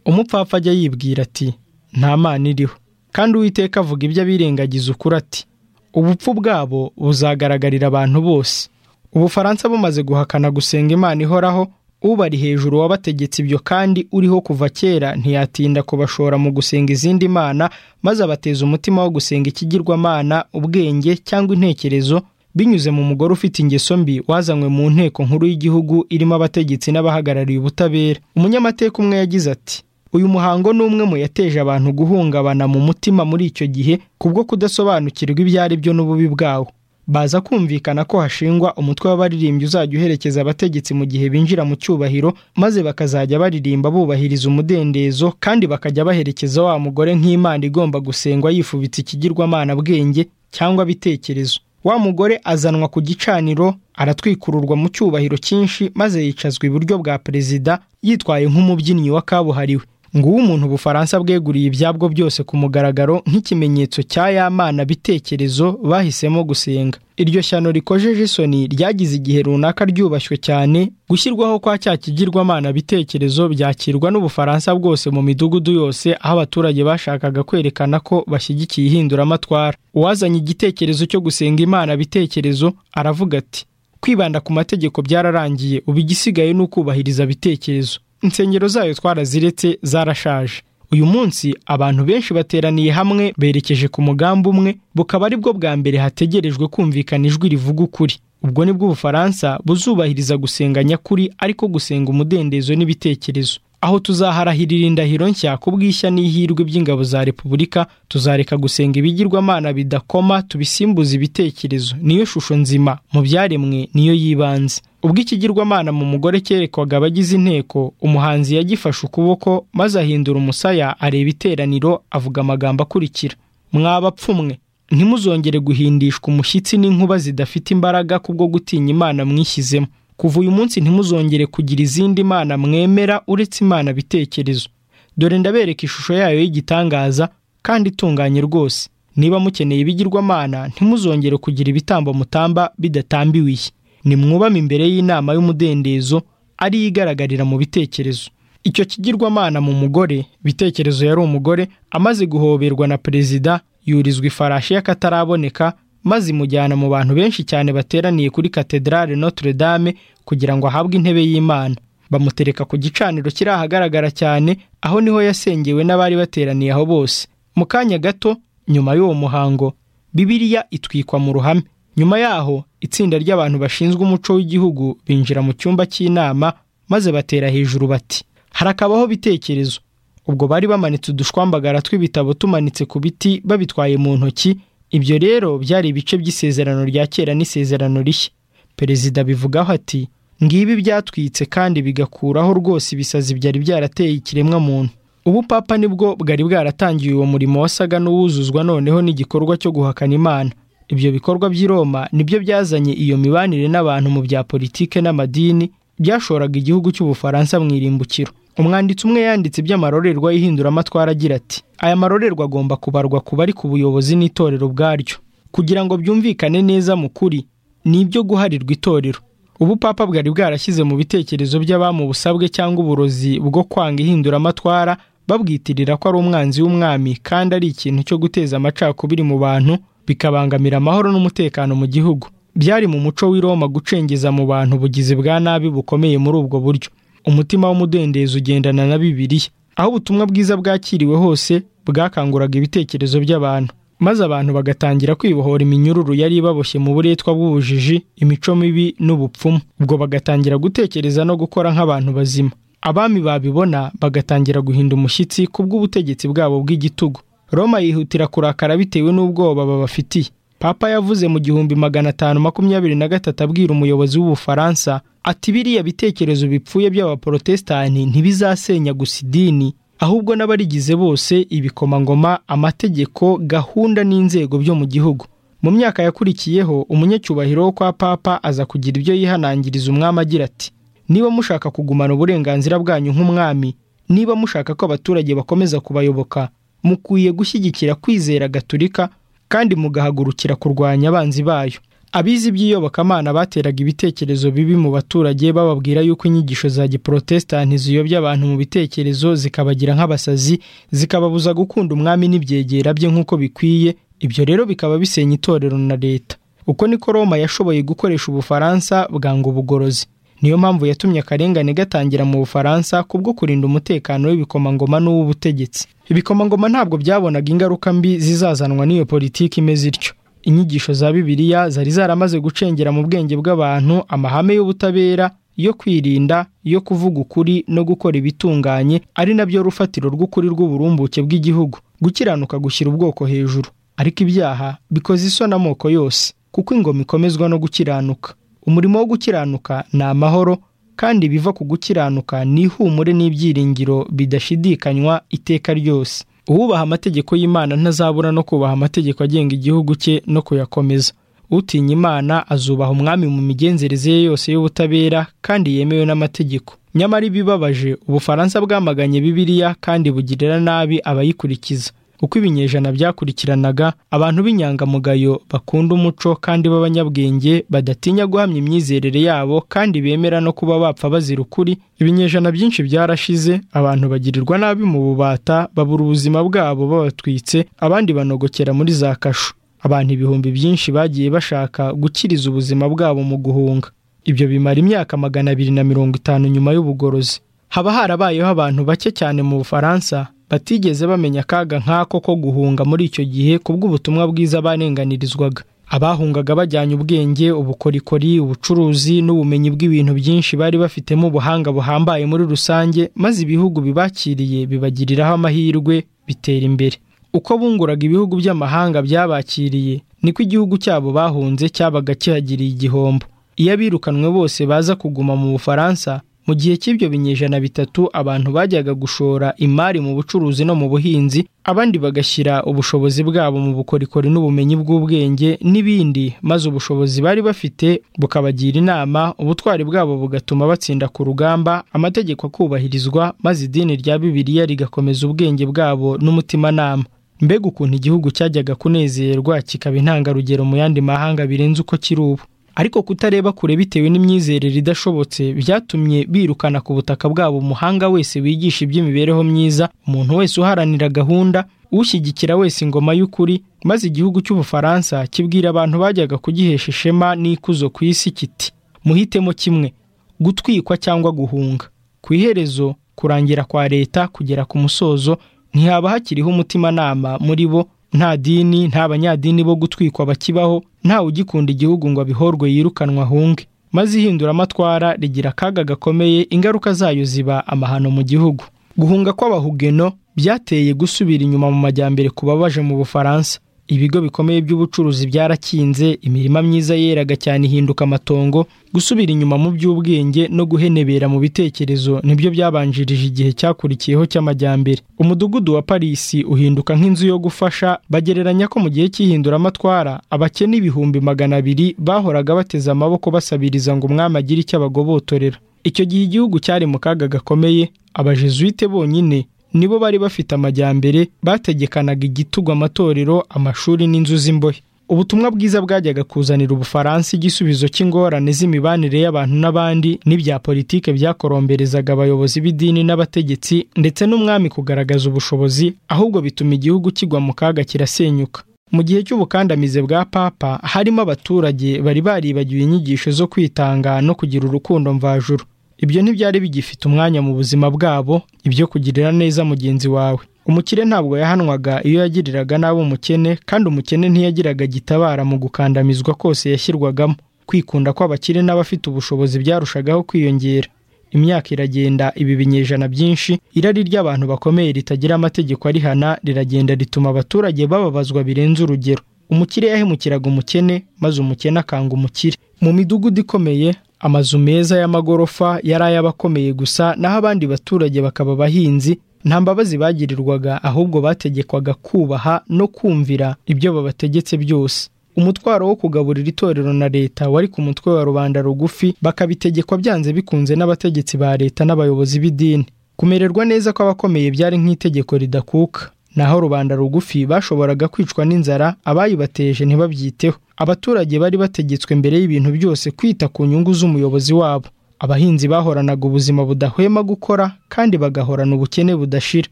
umupfapfa ajya yibwira ati nta mana iriho kandi uwiteka avuga ibyo abirengagiza ukuri ati ubupfu bwabo buzagaragarira abantu bose ubufaransa bumaze guhakana gusenga imana ihoraho ubari hejuru wabategetse ibyo kandi uriho kuva kera ntiyatinda kubashora mu gusenga izindi mana maze abateza umutima wo gusenga ikigirwamana ubwenge cyangwa intekerezo binyuze mu mugore ufite ingeso mbi wazanywe mu nteko nkuru y'igihugu irimo abategetsi n'abahagarariye ubutabera umunyamateka umwe yagize ati uyu muhango ni umwe mu yateje abantu guhungabana mu mutima muri icyo gihe kubwo kudasobanukirwa ibyo ari byo n'ububi bwawo baza kumvikana ko hashingwa umutwe w'abaririmbyi uzajya uherekeza abategetsi mu gihe binjira mu cyubahiro maze bakazajya baririmba bubahiriza umudendezo kandi bakajya baherekeza wa mugore nk'imana igomba gusengwa yifubitse ikigirwamana bwenge cyangwa bitekerezo wa mugore azanwa ku gicaniro aratwikururwa mu cyubahiro cyinshi maze yicazwa iburyo bwa perezida yitwaye nk'umubyinnyi wa kabuhariwe nguwo umuntu ubufaransa bweguriye ibyabwo byose ku mugaragaro nk'ikimenyetso cya yamana bitekerezo bahisemo gusenga iryo shyano rikojeje isoni ryagize igihe runaka ryubashywe cyane gushyirwaho kwa cya kigirwamana bitekerezo byakirwa n'ubufaransa bwose mu midugudu yose aho abaturage bashakaga kwerekana ko bashyigikiye ihinduramatwara uwazanye igitekerezo cyo gusenga imana bitekerezo aravuga ati kwibanda ku mategeko byararangiye ubu igisigaye ni ukubahiriza bitekerezo insengero zayo twaraziretse zarashaje uyu munsi abantu benshi bateraniye hamwe berekeje ku mugambi umwe bukaba aribwo bwa mbere hategerejwe kumvikana ijwi rivuga ukuri ubwo nibwo ubufaransa buzubahiriza gusenga nyakuri ariko gusenga umudendezo n'ibitekerezo aho tuzaharahirira indahiro nshya ku bwishya n'ihirwe by'ingabo za repubulika tuzareka gusenga ibigirwamana bidakoma tubisimbuza ibitekerezo niyo shusho nzima mu byaremwe niyo y'ibanze ubwo ikigirwamana mu mugore cyerekwaga abagize inteko umuhanzi yagifashe ukuboko maze ahindura umusaya areba iteraniro avuga amagambo akurikira mwabapfumwe ntimuzongere guhindishwa umushyitsi n'inkuba zidafite imbaraga kubwo gutinya imana mwishyizemo kuva uyu munsi ntimuzongere kugira izindi mana mwemera uretse imana bitekerezo dore ndabereka ishusho yayo y'igitangaza kandi itunganye rwose niba mukeneye ibigirwamana ntimuzongere kugira ibitambo mutamba bidatambiwe iyi nimwubame imbere y'inama y'umudendezo ariyo igaragarira mu bitekerezo icyo kigirwamana mu mugore bitekerezo yari umugore amaze guhoberwa na perezida yurizwa ifarashi y'akataraboneka maze imujyana mu bantu benshi cyane bateraniye kuri katedrale notre dame kugira ngo ahabwe intebe y'imana bamutereka ku gicaniro kiri ahagaragara cyane aho niho yasengewe n'abari bateraniye aho bose mu kanya gato nyuma y'uwo muhango bibiliya itwikwa mu ruhame nyuma yaho itsinda ry'abantu bashinzwe umuco w'igihugu binjira mu cyumba cy'inama maze batera hejuru bati harakabaho bitekerezo ubwo bari bamanitse udushwambagara tw'ibitabo tumanitse ku biti babitwaye mu ntoki ibyo rero byari ibice by'isezerano rya kera n'isezerano rishya perezida bivugaho ati ngibi byatwitse kandi bigakuraho rwose ibisazi byari byarateye ikiremwa muntu ubu papa nibwo bwari bwaratangiye uwo murimo wasaga n'uwuzuzwa noneho n'igikorwa cyo guhakana imana ibyo bikorwa by'i Roma nibyo byazanye iyo mibanire n'abantu mu bya politike n'amadini byashoraga igihugu cy'ubufaransa mu irimbukiro umwanditsi umwe yanditse iby'amarorerwa y'ihinduramatwara agira ati aya marorerwa agomba kubarwa ku bari ku buyobozi n'itorero ubwaryo kugira ngo byumvikane neza mu kuri ni ibyo guharirwa itorero ubu papa bwari bwarashyize mu bitekerezo by'abamubusabwe cyangwa uburozi bwo kwanga ihinduramatwara babwitirira ko ari umwanzi w'umwami kandi ari ikintu cyo guteza amacakubiri mu bantu bikabangamira amahoro n'umutekano mu gihugu byari mu muco w'i Roma gucengeza mu bantu ubugizi bwa nabi bukomeye muri ubwo buryo umutima w'umudendezo ugendana na bibiliya aho ubutumwa bwiza bwakiriwe hose bwakanguraga ibitekerezo by'abantu maze abantu bagatangira kwibohora iminyururu yari ibaboshye mu buretwa bw'ubujiji imico mibi n'ubupfumu ubwo bagatangira gutekereza no gukora nk'abantu bazima abami babibona bagatangira guhinda umushyitsi kubw'ubutegetsi bwabo bw'igitugu Roma yihutira kurakara bitewe n'ubwoba babafitiye papa yavuze mu gihumbi magana atanu makumyabiri na gatatu abwira umuyobozi w'ubufaransa ati biriya bitekerezo bipfuye by'abaporotesitanti ntibizasenya gusa idini ahubwo n'abarigize bose ibikomangoma amategeko gahunda n'inzego byo mu gihugu mu myaka yakurikiyeho umunyacyubahiro wo kwa papa aza kugira ibyo yihanangiriza umwami agira ati niba mushaka kugumana uburenganzira bwanyu nk'umwami niba mushaka ko abaturage bakomeza kubayoboka mukwiye gushyigikira kwizera gaturika kandi mugahagurukira kurwanya abanzi bayo abize iby'iyobokamana bateraga ibitekerezo bibi mu baturage bababwira yuko inyigisho za giporotesitanti ziyobya abantu mu bitekerezo zikabagira nk'abasazi zikababuza gukunda umwami n'ibyegera bye nk'uko bikwiye ibyo rero bikaba bisenya itorero na leta uko niko roma yashoboye gukoresha ubufaransa bwanga ubugorozi niyo mpamvu yatumye akarengane gatangira mu bufaransa kubwo kurinda umutekano w'ibikomangoma n'uw'ubutegetsi ibikomangoma ntabwo byabonaga ingaruka mbi zizazanwa n'iyo politiki imeze ityo inyigisho za bibiliya zari zaramaze gucengera mu bwenge bw'abantu amahame y'ubutabera yo kwirinda yo kuvuga ukuri no gukora ibitunganye ari nabyo rufatiro rw'ukuri rw'uburumbuke bw'igihugu gukiranuka gushyira ubwoko hejuru ariko ibyaha bikoze isoni amoko yose kuko ingoma ikomezwa no gukiranuka umurimo wo gukiranuka ni amahoro kandi biva ku gukiranuka ni ihumure n'ibyiringiro bidashidikanywa iteka ryose uwubaha amategeko y'imana ntazabura no kubaha amategeko agenga igihugu cye no kuyakomeza utinya imana azubaha umwami mu migenzereze ye yose y'ubutabera kandi yemewe n'amategeko nyamara ibibabaje ubufaransa bwamaganye bibiliya kandi bugirira nabi abayikurikiza uko ibinyejana byakurikiranaga abantu b'inyangamugayo bakunda umuco kandi b'abanyabwenge badatinya guhamya imyizerere yabo kandi bemera no kuba bapfa bazira ukuri ibinyejana byinshi byarashize abantu bagirirwa nabi mu bubata babura ubuzima bwabo babatwitse abandi banogokera muri za kasho abantu ibihumbi byinshi bagiye bashaka gukiriza ubuzima bwabo mu guhunga ibyo bimara imyaka magana abiri na mirongo itanu nyuma y'ubugorozi haba harabayeho abantu bake cyane mu bufaransa batigeze bamenya akaga nk'ako ko guhunga muri icyo gihe kubw'ubutumwa bwiza barenganirizwaga abahungaga bajyanye ubwenge ubukorikori ubucuruzi n'ubumenyi bw'ibintu byinshi bari bafitemo ubuhanga buhambaye muri rusange maze ibihugu bibakiriye bibagiriraho amahirwe bitera imbere uko bunguraga ibihugu by'amahanga byabakiriye niko igihugu cyabo bahunze cyabaga kihagiriye igihombo iyo abirukanwe bose baza kuguma mu bufaransa mu gihe cy'ibyo binyejana bitatu abantu bajyaga gushora imari mu bucuruzi no mu buhinzi abandi bagashyira ubushobozi bwabo mu bukorikori n'ubumenyi bw'ubwenge n'ibindi maze ubushobozi bari bafite bukabagira inama ubutwari bwabo bugatuma batsinda ku rugamba amategeko akubahirizwa maze idini rya bibiliya rigakomeza ubwenge bwabo n'umutimanama mbega ukuntu igihugu cyajyaga kunezerwa kikaba intangarugero mu yandi mahanga birenze uko kiri ubu ariko kutareba kure bitewe n'imyizerere idashobotse byatumye birukana ku butaka bwabo umuhanga wese wigisha iby'imibereho myiza umuntu wese uharanira gahunda ushyigikira wese ingoma y'ukuri maze igihugu cy'ubufaransa kibwira abantu bajyaga kugihesha ishema n'ikuzo ku isi kiti muhitemo kimwe gutwikwa cyangwa guhunga ku iherezo kurangira kwa leta kugera ku musozo ntihaba hakiriho umutimanama muri bo nta dini nta banyadini bo gutwikwa bakibaho ntawe ugikunda igihugu ngo abihorwe yirukanwa ahunge maze ihinduramatwara rigira akaga gakomeye ingaruka zayo ziba amahano mu gihugu guhunga kw'abahugeno byateye gusubira inyuma mu majyambere ku babaje mu bufaransa ibigo bikomeye by'ubucuruzi byarakinze imirima myiza yeraga cyane ihinduka amatongo gusubira inyuma mu by'ubwenge no guhenebera mu bitekerezo nibyo byabanjirije igihe cyakurikiyeho cy'amajyambere umudugudu wa parisi uhinduka nk'inzu yo gufasha bagereranya ko mu gihe cy'ihinduramatwara abakene ibihumbi magana abiri bahoraga bateze amaboko basabiriza ngo umwami agire icyo abagobotorera icyo gihe igihugu cyari mu kaga gakomeye abajezuite bonyine nibo bari bafite amajyambere bategekanaga igitugwa amatorero amashuri n'inzu z'imbohe ubutumwa bwiza bwajyaga kuzanira ubufaransa igisubizo cy'ingorane z'imibanire y'abantu n'abandi n'ibya politike byakoromberezaga abayobozi b'idini n'abategetsi ndetse n'umwami kugaragaza ubushobozi ahubwo bituma igihugu kigwa mu kaga kirasenyuka mu gihe cy'ubukandamize bwa papa harimo abaturage bari baribagiwe inyigisho zo kwitanga no kugira urukundo mvajuru ibyo ntibyari bigifite umwanya mu buzima bwabo ibyo kugirira neza mugenzi wawe umukire ntabwo yahanwaga iyo yagiriraga nabi umukene kandi umukene ntiyagiraga gitabara mu gukandamizwa kose yashyirwagamo kwikunda kw'abakire n'abafite ubushobozi byarushagaho kwiyongera imyaka iragenda ibi binyejana byinshi irari ry'abantu bakomeye ritagira amategeko arihana riragenda rituma abaturage bababazwa birenze urugero umukire yahemukiraga umukene maze umukene akanga umukire mu midugudu ikomeye amazu meza y'amagorofa yari ay'abakomeye gusa naho abandi baturage bakaba abahinzi nta mbabazi bagirirwaga ahubwo bategekwaga kubaha no kumvira ibyo babategetse byose umutwaro wo kugaburira itorero na leta wari ku mutwe wa rubanda rugufi bakabitegekwa byanze bikunze n'abategetsi ba leta n'abayobozi b'idini kumererwa neza kw'abakomeye byari nk'itegeko ridakuka naho rubanda rugufi bashoboraga kwicwa n'inzara abayibateje ntibabyiteho abaturage bari bategetswe mbere y'ibintu byose kwita ku nyungu z'umuyobozi wabo abahinzi bahoranaga ubuzima budahwema gukora kandi bagahorana ubukene budashira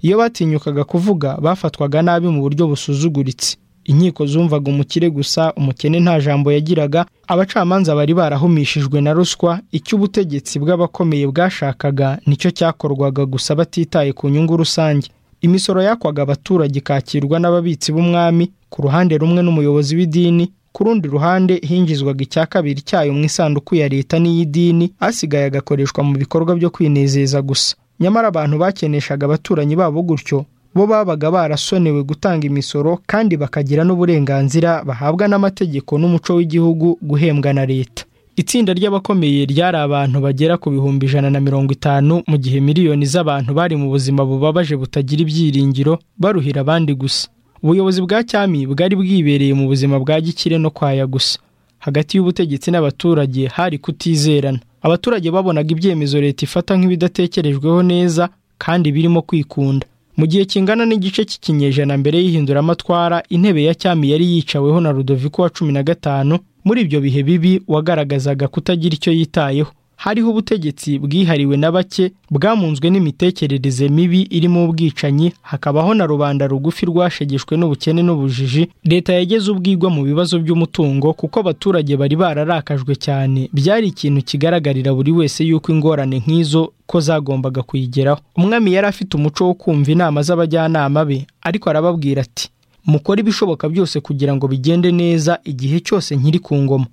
iyo batinyukaga kuvuga bafatwaga nabi mu buryo busuzuguritse inkiko zumvaga umukire gusa umukene nta jambo yagiraga abacamanza bari barahumishijwe na ruswa icyo ubutegetsi bw'abakomeye bwashakaga nicyo cyakorwaga gusa batitaye ku nyungu rusange imisoro yakwaga abaturage ikakirwa n'ababitsi b'umwami ku ruhande rumwe n'umuyobozi w'idini ku rundi ruhande hinjizwaga icya kabiri cyayo mu isanduku ya leta n'iy'idini asigaye agakoreshwa mu bikorwa byo kwinezeza gusa nyamara abantu bakeneshaga abaturanyi babo gutyo bo babaga barasonewe gutanga imisoro kandi bakagira n'uburenganzira bahabwa n'amategeko n'umuco w'igihugu guhembwa na leta itsinda ry'abakomeye ryari abantu bagera ku bihumbi ijana na mirongo itanu mu gihe miliyoni z'abantu bari mu buzima bubabaje butagira ibyiringiro baruhira abandi gusa ubuyobozi bwa cyami bwari bwibereye mu buzima bwa gikire no kwaya gusa hagati y'ubutegetsi n'abaturage hari kutizerana abaturage babonaga ibyemezo leta ifata nk'ibidatekerejweho neza kandi birimo kwikunda mu gihe kingana n'igice cy'ikinyejana mbere y'ihinduramatwara intebe ya cyami yari yicaweho na rudoviko wa cumi na gatanu muri ibyo bihe bibi wagaragazaga kutagira icyo yitayeho hariho ubutegetsi bwihariwe na bake bwamunzwe n'imitekerereze mibi irimo ubwicanyi hakabaho na rubanda rugufi rwashegeshwe n'ubukene n'ubujiji leta yageze ubwigwa mu bibazo by'umutungo kuko abaturage bari bararakajwe cyane byari ikintu kigaragarira buri wese yuko ingorane nk'izo ko zagombaga kuyigeraho umwami yari afite umuco wo kumva inama z'abajyanama be ariko arababwira ati mukore ibishoboka byose kugira ngo bigende neza igihe cyose nkiri ku ngoma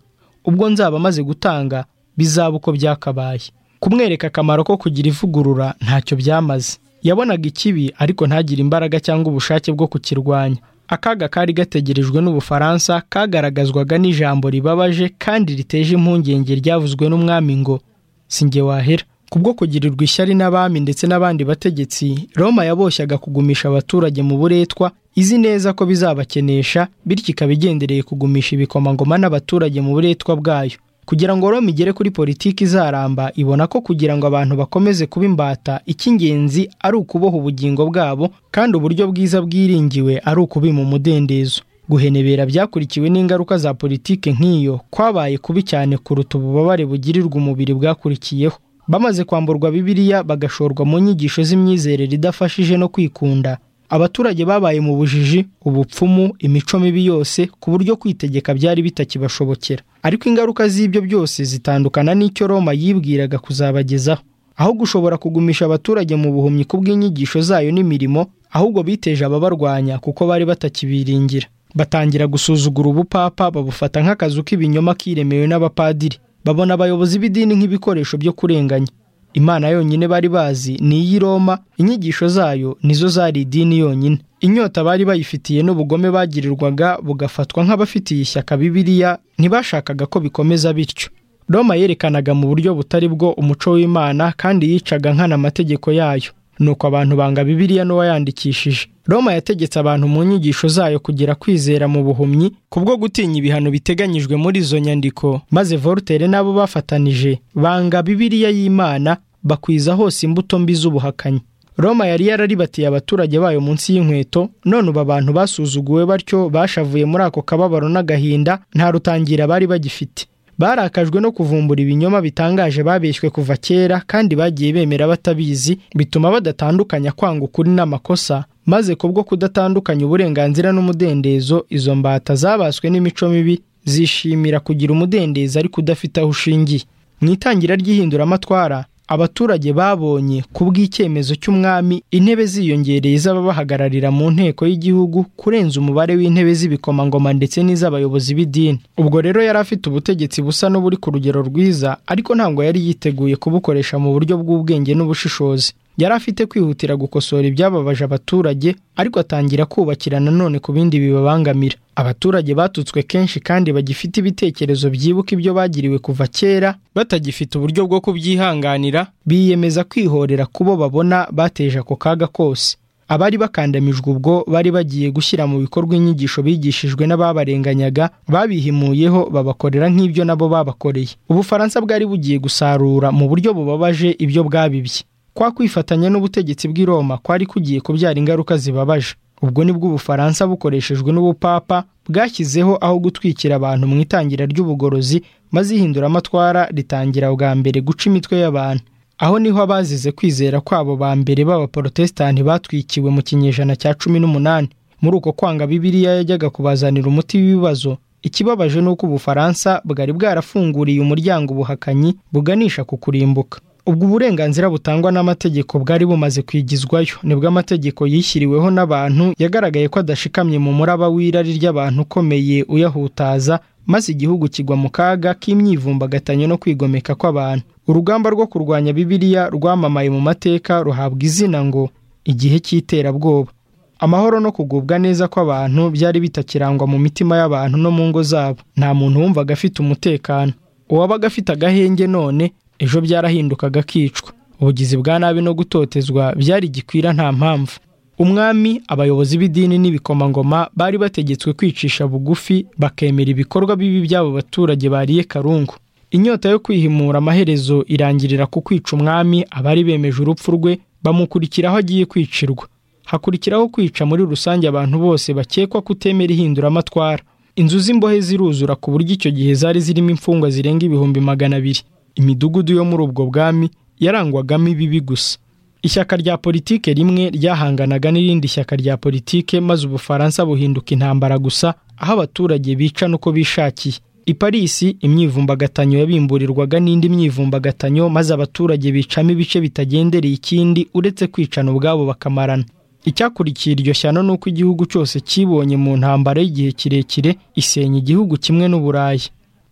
ubwo nzaba maze gutanga bizaba uko byakabaye kumwereka akamaro ko kugira ivugurura ntacyo byamaze yabonaga ikibi ariko ntagire imbaraga cyangwa ubushake bwo kukirwanya akaga kari gategerejwe n'ubufaransa kagaragazwaga n'ijambo ribabaje kandi riteje impungenge ryavuzwe n'umwami ngo singe wahera kubwo kugirirwa ishyari n'abami ndetse n'abandi bategetsi roma yaboshyaga kugumisha abaturage mu buretwa izi neza ko bizabakenesha bityo ikaba igendereye kugumisha ibikomangoma n'abaturage mu buretwa bwayo kugira ngo roma igere kuri politiki izaramba ibona ko kugira ngo abantu bakomeze kuba imbata icy'ingenzi ari ukuboha ubugingo bwabo kandi uburyo bwiza bwiringiwe ari ukubima umudendezo guhenebera byakurikiwe n'ingaruka za politiki nk'iyo kwabaye kubi cyane kuruta ububabare bugirirwa umubiri bwakurikiyeho bamaze kwamburwa bibiliya bagashorwa mu nyigisho z'imyizerere idafashije no kwikunda abaturage babaye mu bujiji ubupfumu imico mibi yose ku buryo kwitegeka byari bitakibashobokera ariko ingaruka z'ibyo byose zitandukana n'icyo roma yibwiraga kuzabagezaho aho gushobora kugumisha abaturage mu buhumyi ku bw'inyigisho zayo n'imirimo ahubwo biteje ababarwanya kuko bari batakibiringira batangira gusuzugura ubupapa babufata nk'akazu k'ibinyoma kiremewe n'abapadiri babona abayobozi b'idini nk'ibikoresho byo kurenganya imana yonyine bari bazi ni iy'i roma inyigisho zayo nizo zari idini yonyine inyota bari bayifitiye n'ubugome bagirirwaga bugafatwa nk'abafitiye ishyaka bibiliya ntibashakaga ko bikomeza bityo roma yerekanaga mu buryo butari bwo umuco w'imana kandi yicaga nkana amategeko yayo nuko abantu banga bibiliya n'uwayandikishije roma yategetse abantu mu nyigisho zayo kugira kwizera mu buhumyi kubwo gutinya ibihano biteganyijwe muri izo nyandiko maze voltaire n'abo bafatanije banga bibiliya y'imana bakwiza hose imbuto mbi z'ubuhakanyi roma yari yararibatiye abaturage bayo munsi y'inkweto none ubu abantu basuzuguwe batyo bashavuye muri ako kababaro n'agahinda nta rutangira bari bagifite barakajwe no kuvumbura ibinyoma bitangaje babeshywe kuva kera kandi bagiye bemera batabizi bituma badatandukanya kwanga ukuri n'amakosa maze kubwo kudatandukanya uburenganzira n'umudendezo izo mbata zabaswe n'imico mibi zishimira kugira umudendezo ariko udafite aho ushingiye mu itangira ry'ihinduramatwara abaturage babonye ku bw'icyemezo cy'umwami intebe ziyongereye z'ababahagararira mu nteko y'igihugu kurenza umubare w'intebe z'ibikomangoma ndetse n'iz'abayobozi b'idini ubwo rero yari afite ubutegetsi busa n'uburi ku rugero rwiza ariko ntabwo yari yiteguye kubukoresha mu buryo bw'ubwenge n'ubushishozi yari afite kwihutira gukosora ibyababaje abaturage ariko atangira kubakira nanone ku bindi bibabangamira abaturage batutswe kenshi kandi bagifite ibitekerezo byibuka ibyo bagiriwe kuva kera batagifite uburyo bwo kubyihanganira biyemeza kwihorera kubo babona bateje ako kaga kose abari bakandamijwe ubwo bari bagiye gushyira mu bikorwa inyigisho bigishijwe n'ababarenganyaga babihimuyeho babakorera nk'ibyo nabo babakoreye ubufaransa bwari bugiye gusarura mu buryo bubabaje ibyo bwabibye kwa kwifatanya n'ubutegetsi bw'i Roma kwari kugiye kubyara ingaruka zibabaje ubwo nibwo ubufaransa bukoreshejwe n'ubupapa bwashyizeho aho gutwikira abantu mu itangira ry'ubugorozi maze ihinduramatwara ritangira bwa mbere guca imitwe y'abantu aho niho abazize kwizera kwabo ba mbere b'abaporotesitanti batwikiwe mu kinyejana cya cumi n'umunani muri uko kwanga bibiliya yajyaga kubazanira umuti w'ibibazo ikibabaje ni uko ubufaransa bwari bwarafunguriye umuryango ubuhakanyi buganisha ku kurimbuka ubwo uburenganzira butangwa n'amategeko bwari bumaze kwigizwayo nibwo amategeko yishyiriweho n'abantu yagaragaye ko adashikamye mu muraba w'irari ry'abantu ukomeye uyahutaza maze igihugu kigwa mu kaga k'imyivumbagatanyo no kwigomeka kw'abantu urugamba rwo kurwanya bibiliya rwamamaye mu mateka ruhabwa izina ngo igihe cy'iterabwoba amahoro no kugubwa neza kw'abantu byari bitakirangwa mu mitima y'abantu no mu ngo zabo nta muntu wumvaga afite umutekano uwabaga afite agahenge none ejo byarahindukaga akicwa ubugizi bwa nabi no gutotezwa byari gikwira nta mpamvu umwami abayobozi b'idini n'ibikomangoma bari bategetswe kwicisha bugufi bakemera ibikorwa bibi by'abo baturage bariye karungu inyota yo kwihimura amaherezo irangirira ku kwica umwami abari bemeje urupfu rwe bamukurikiraho agiye kwicirwa hakurikiraho kwica muri rusange abantu bose bakekwa kutemera ihinduramatwara inzu z'imbohe ziruzura ku buryo icyo gihe zari zirimo imfungwa zirenga ibihumbi magana abiri imidugudu yo muri ubwo bwami yarangwagamo ibibi gusa ishyaka rya politike rimwe ryahanganaga n'irindi shyaka rya politike maze ubufaransa buhinduka intambara gusa aho abaturage bica n'uko bishakiye i parisi imyivumbagatanyo yabimburirwaga n'indi myivumbagatanyo maze abaturage bicamo ibice bitagendereye ikindi uretse kwicana ubwabo bakamarana icyakurikiye iryo shyano ni uko igihugu cyose kibonye mu ntambara y'igihe kirekire isenya igihugu kimwe n'uburayi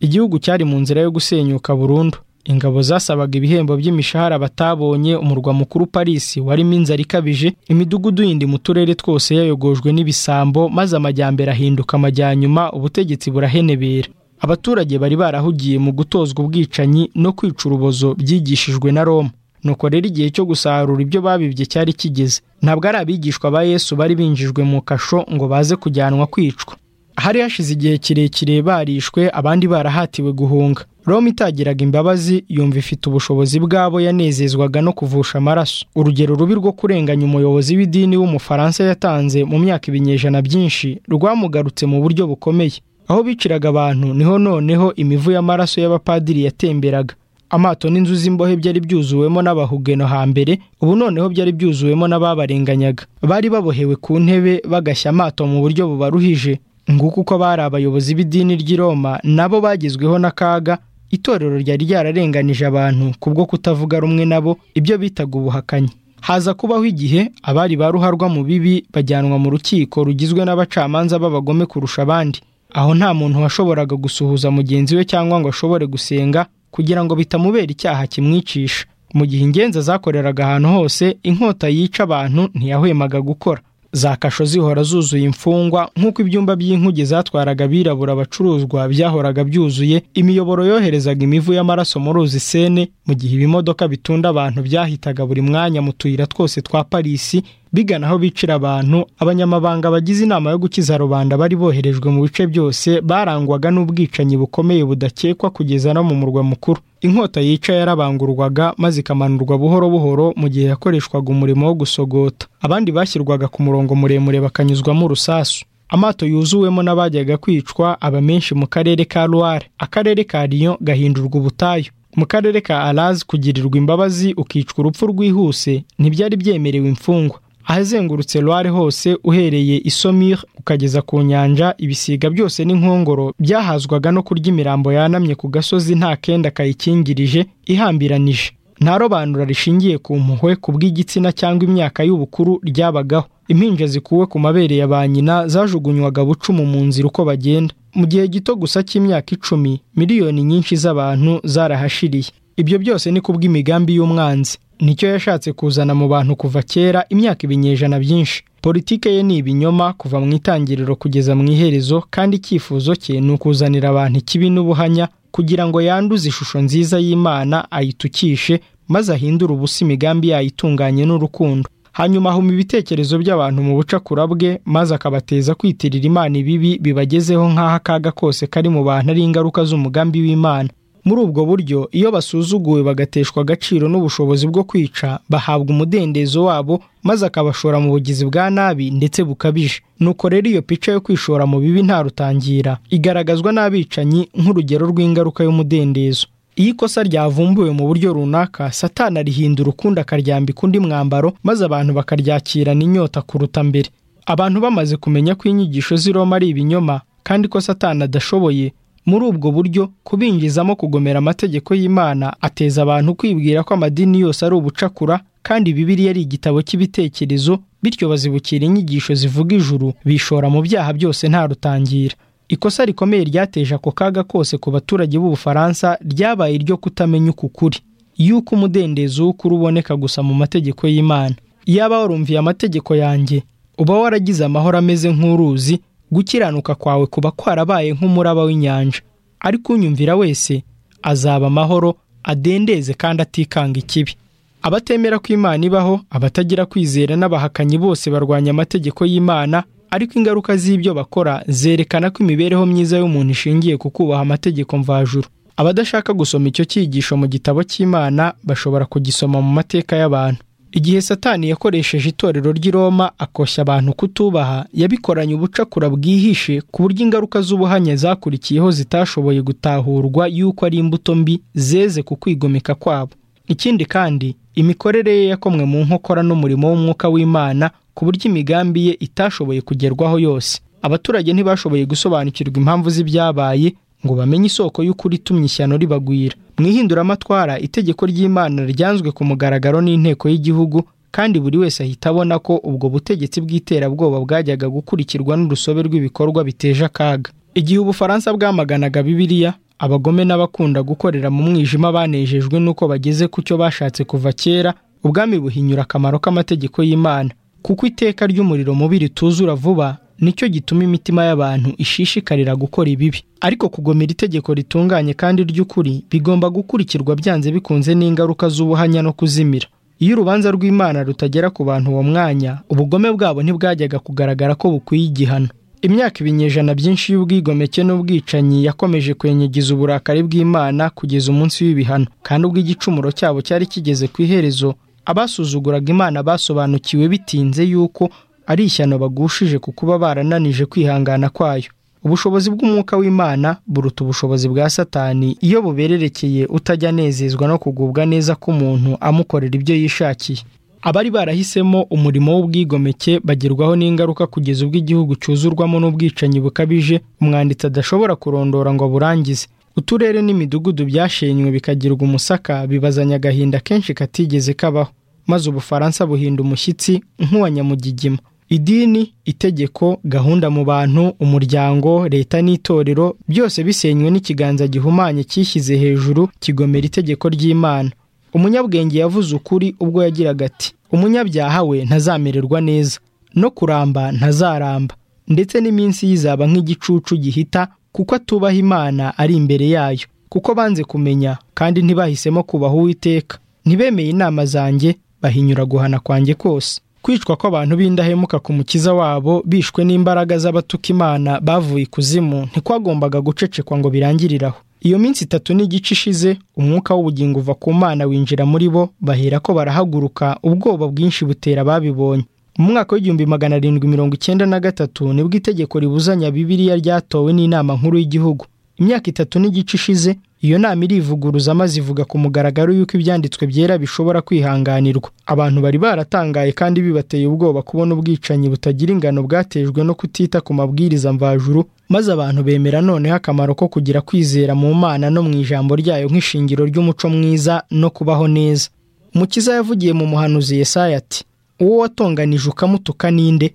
igihugu cyari mu nzira yo gusenyuka burundu ingabo zasabaga ibihembo by'imishahara batabonye umurwa mukuru parisi warimo inzara ikabije imidugudu yindi mu turere twose yayogojwe n'ibisambo maze amajyambere ahinduka amajyanyuma ubutegetsi burahenebera abaturage bari barahugiye mu gutozwa ubwicanyi no kwica urubozo byigishijwe na roma nuko rero igihe cyo gusarura ibyo babibye cyari kigeze ntabwo ari abigishwa ba yesu bari binjijwe mu kasho ngo baze kujyanwa kwicwa hari hashize igihe kirekire barishwe abandi barahatiwe guhunga roma itagiraga imbabazi yumva ifite ubushobozi bwabo yanezezwaga no kuvusha amaraso urugero rubi rwo kurenganya umuyobozi w'idini w'umufaransa yatanze mu myaka ibinyejana byinshi rwamugarutse mu buryo bukomeye aho biciraga abantu niho noneho imivu y'amaraso y'abapadiri yatemberaga amato n'inzu z'imbohe byari byuzuwemo n'abahugeno hambere ubu noneho byari byuzuwemo n'ababarenganyaga bari babohewe ku ntebe bagashya amato mu buryo bubaruhije nguko uko bari abayobozi b'idini ry'i roma nabo bagezweho n'akaga itorero ryari ryararenganije abantu kubwo kutavuga rumwe nabo ibyo bitaga ubuhakanyi haza kubaho igihe abari ba ruharwa mu bibi bajyanwa mu rukiko rugizwe n'abacamanza b'abagome kurusha abandi aho nta muntu washoboraga gusuhuza mugenzi we cyangwa ngo ashobore gusenga kugira ngo bitamubera icyaha kimwicisha mu gihe ingenza zakoreraga ahantu hose inkota yica abantu ntiyahwemaga gukora za kasho zihora zuzuye imfungwa nk'uko ibyumba by'inkuge zatwaraga abirabura abacuruzwa byahoraga byuzuye imiyoboro yoherezaga imivu y'amaraso mu ruzi sene mu gihe ibimodoka bitunda abantu byahitaga buri mwanya mu tuyira twose twa parisi bigana aho bicira abantu abanyamabanga bagize inama yo gukiza rubanda bari boherejwe mu bice byose barangwaga n'ubwicanyi bukomeye budakekwa kugeza no mu murwa mukuru inkota yica yarabangurwaga maze ikamanurwa buhoro buhoro mu gihe yakoreshwaga umurimo wo gusogota abandi bashyirwaga ku murongo muremure bakanyuzwamo urusasu amato yuzuwemo n'abajyaga kwicwa aba menshi mu karere ka Loire akarere ka Lyon gahindurwa ubutayu mu karere ka Alaze kugirirwa imbabazi ukicwa urupfu rwihuse ntibyari byemerewe imfungwa ahazengurutse Loire hose uhereye isomire ukageza ku nyanja ibisiga byose n'inkongoro byahazwaga no kurya imirambo yanamye ku gasozi nta kenda kayikingirije ihambiranije nta robanura rishingiye ku mpuhwe ku bw'igitsina cyangwa imyaka y'ubukuru ryabagaho impinja zikuwe ku mabere ya ba nyina zajugunywaga bucumu mu nzira uko bagenda mu gihe gito gusa cy'imyaka icumi miliyoni nyinshi z'abantu zarahashiriye ibyo byose ni kubw'imigambi y'umwanzi nicyo yashatse kuzana mu bantu kuva kera imyaka ibinyejana byinshi politike ye ni ibinyoma kuva mu itangiriro kugeza mu iherezo kandi icyifuzo cye ni ukuzanira abantu ikibi n'ubuhanya kugira ngo yanduze ishusho nziza y'imana ayitukishe maze ahindure ubusa imigambi yayo itunganye n'urukundo hanyuma ahuma ibitekerezo by'abantu mu bucakura bwe maze akabateza kwitirira imana ibibi bibagezeho nk'aho akaga kose kari mu bantu ari ingaruka z'umugambi w'imana muri ubwo buryo iyo basuzuguwe bagateshwa agaciro n'ubushobozi bwo kwica bahabwa umudendezo wabo maze akabashora mu bugizi bwa nabi ndetse bukabije nuko rero iyo pica yo kwishora mu bibi nta rutangira igaragazwa n'abicanyi nk'urugero rw'ingaruka y'umudendezo iyo ikosa ryavumbuwe mu buryo runaka satana rihindura ukundi akaryambika undi mwambaro maze abantu bakaryakirana inyota kuruta mbere abantu bamaze kumenya ko inyigisho z'iroma ari ibinyoma kandi ko satana adashoboye muri ubwo buryo kubinjizamo kugomera amategeko y'imana ateza abantu kwibwira ko amadini yose ari ubucakura kandi bibiriya ari igitabo cy'ibitekerezo bityo bazibukira inyigisho zivuga ijuru bishora mu byaha byose nta rutangira ikosa rikomeye ryateje ako kaga kose ku baturage b'ubufaransa ryabaye iryo kutamenya uku kuri y'uko umudendezo w'ukuri uboneka gusa mu mategeko y'imana iyaba warumviye amategeko yanjye uba waragize amahoro ameze nk'uruzi gukiranuka kwawe kuba kwarabaye nk'umuraba w'inyanja ariko unyumvira wese azaba amahoro adendeze kandi atikanga ikibi abatemera ko imana ibaho abatagira kwizera n'abahakanyi bose barwanya amategeko y'imana ariko ingaruka z'ibyo bakora zerekana ko imibereho myiza y'umuntu ishingiye ku kubaha amategeko mvajuru abadashaka gusoma icyo cyigisho mu gitabo cy'imana bashobora kugisoma mu mateka y'abantu igihe satani yakoresheje itorero ry'i Roma akoshya abantu kutubaha yabikoranye ubucakura bwihishe ku buryo ingaruka z'ubuhanya zakurikiyeho zitashoboye gutahurwa y'uko ari imbuto mbi zeze ku kwigomeka kwabo ikindi kandi imikorere ye yakomwe mu nkokora n'umurimo w'umwuka w'imana ku buryo imigambi ye itashoboye kugerwaho yose abaturage ntibashoboye gusobanukirwa impamvu z'ibyabaye ngo bamenye isoko y'ukuri itumye ishyano ribagwira mu ihinduramatwara itegeko ry'imana ryanzwe ku mugaragaro n'inteko y'igihugu kandi buri wese ahita abona ko ubwo butegetsi bw'iterabwoba bwajyaga gukurikirwa n'urusobe rw'ibikorwa biteje akaga igihe ubufaransa bwamaganaga bibiliya abagome n'abakunda gukorera mu mwijima banejejwe n'uko bageze ku cyo bashatse kuva kera ubwami buhinyura akamaro k'amategeko y'imana kuko iteka ry'umuriro mubi rituzura vuba nicyo gituma imitima y'abantu ishishikarira gukora ibibi ariko kugomera itegeko ritunganye kandi ry'ukuri bigomba gukurikirwa byanze bikunze n'ingaruka z'ubuhanya no kuzimira iyo urubanza rw'imana rutagera ku bantu uwo mwanya ubugome bwabo ntibwajyaga kugaragara ko bukwiye igihano imyaka ibinyejana byinshi y'ubwigomeke n'ubwicanyi yakomeje kwenyegiza uburakari bw'imana kugeza umunsi w'ibihano kandi ubwo igicumuro cyabo cyari kigeze ku iherezo abasuzuguraga imana basobanukiwe bitinze yuko ari ishyano bagushije ku kuba barananije kwihangana kwayo ubushobozi bw'umwuka w'imana buruta ubushobozi bwa satani iyo bubererekeye utajya anezezwa no kugubwa neza k'umuntu amukorera ibyo yishakiye abari barahisemo umurimo w'ubwigomeke bagerwaho n'ingaruka kugeza ubwo igihugu cyuzurwamo n'ubwicanyi bukabije umwanditsi adashobora kurondora ngo aburangize uturere n'imidugudu byashenywe bikagirwa umusaka bibazanya agahinda kenshi katigeze kabaho maze ubufaransa buhinda umushyitsi nk'uwa nyamugigima idini itegeko gahunda mu bantu umuryango leta n'itorero byose bisenywe n'ikiganza gihumanye cyishyize hejuru kigomera itegeko ry'imana umunyabwenge yavuze ukuri ubwo yagiraga ati umunyabyaha we ntazamererwa neza no kuramba ntazaramba ndetse n'iminsi yizaba nk'igicucu gihita kuko atubaha imana ari imbere yayo kuko banze kumenya kandi ntibahisemo kubaha uwiteka ntibemeye inama zanjye bahinyura guhana kwanjye kose kwicwa kw'abantu b'indahemuka ku mukiza wabo bishwe n'imbaraga z'abatuka imana bavuye ikuzimu ntikwagombaga gucecekwa ngo birangiriraho iyo minsi itatu n'igice ishize umwuka w'ubugingo uva ku mana winjira muri bo bahera ko barahaguruka ubwoba bwinshi butera ababibonye mu mwaka w'igihumbi magana arindwi mirongo icyenda na gatatu nibwo itegeko ribuzanya bibiliya ryatowe n'inama nkuru y'igihugu imyaka itatu n'igice ishize iyo nama irivuguruza maze ivuga ku mugaragaro y'uko ibyanditswe byera bishobora kwihanganirwa abantu bari baratangaye kandi bibateye ubwoba kubona ubwicanyi butagira ingano bwatejwe no kutita ku mabwiriza mvajuru maze abantu bemera noneho akamaro ko kugira kwizera mu mana no mu ijambo ryayo nk'ishingiro ry'umuco mwiza no kubaho neza mukiza yavugiye mu muhanuzi Yesaya ati uwo watonganije ukamutuka ninde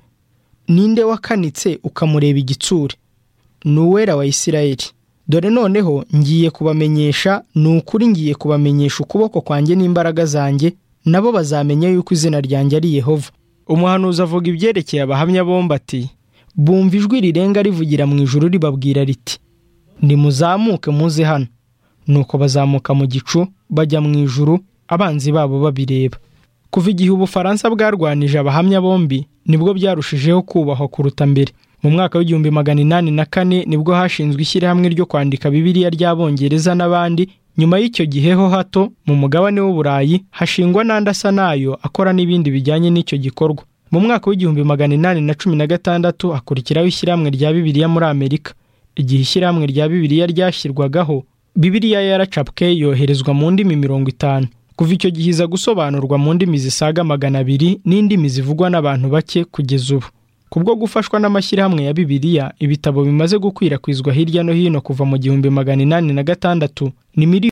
ninde wakanitse ukamureba igitsure ni uwera wa isirayeli dore noneho ngiye kubamenyesha ni ukuri ngiye kubamenyesha ukuboko kwanjye n'imbaraga zanjye nabo bazamenya yuko izina ryanjye ari yehova umuhanuzi avuga ibyerekeye abahamya bombi ati bumva ijwi rirenga rivugira mu ijuru ribabwira riti nimuzamuke muze hano nuko bazamuka mu gicu bajya mu ijuru abanzi babo babireba kuva igihe ubufaransa bwarwanije abahamya bombi nibwo byarushijeho kubahwa kuruta mbere mu mwaka w'igihumbi magana inani na kane nibwo hashinzwe ishyirahamwe ryo kwandika bibiliya ry'abongereza n'abandi nyuma y'icyo gihe ho hato mu mugabane w'uburayi hashingwa n'andi asa nayo akora n'ibindi bijyanye n'icyo gikorwa mu mwaka w'igihumbi magana inani na cumi na gatandatu hakurikiraho ishyirahamwe rya bibiliya muri amerika igihe ishyirahamwe rya bibiliya ryashyirwagaho bibiliya yaracapwe yoherezwa mu ndimi mirongo itanu kuva icyo gihe iza gusobanurwa mu ndimi zisaga magana abiri n'indimi zivugwa n'abantu bake kugeza ubu kubwo gufashwa n'amashyirahamwe ya bibiliya ibitabo bimaze gukwirakwizwa hirya no hino kuva mu gihumbi magana inani na gatandatu ni miliyoni